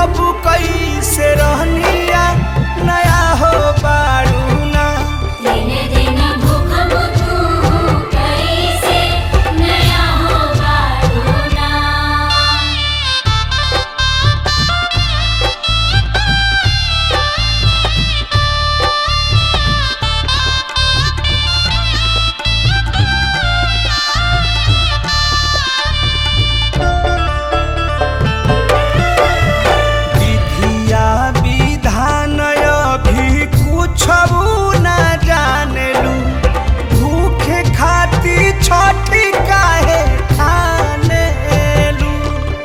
भूखबू कैसे रहनिया नया हो बारू ना दिन दिन भूख बुझू कैसे नया हो बारूना विधिया विधान अभी कुछ न जानेलू भूखे खाती छठी काहे ठानेलू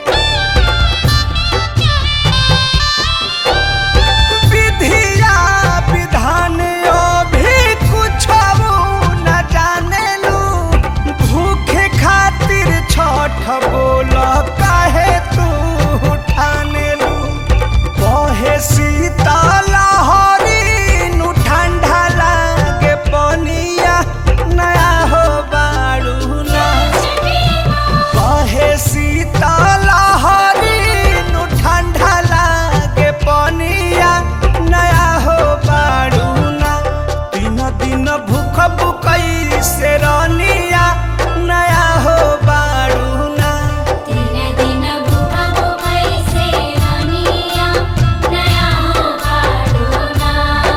विधिया विधान अभी कुछ न जानेलू भूखे खातिर छठ बोल काहे तू ठानेलू बहे शीतल हरी नु ठंडा लागे पनिया नया हो बारू ना बहे शीतल हरी नु ठंडा लागे पनिया नया हो बारू ना दिन दिन भूख बुकई से रनिया नया हो बारू ना दिन दिन भूख कैसे रनिया नया हो बारूना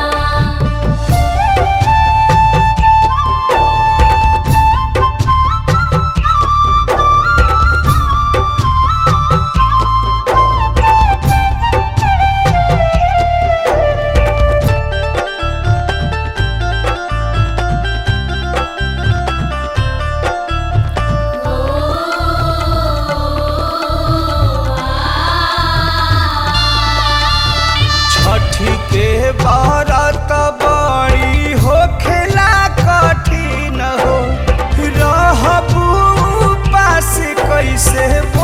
छठी के व्रत बड़ी होखेला कठिन हो रहबू पास कैसे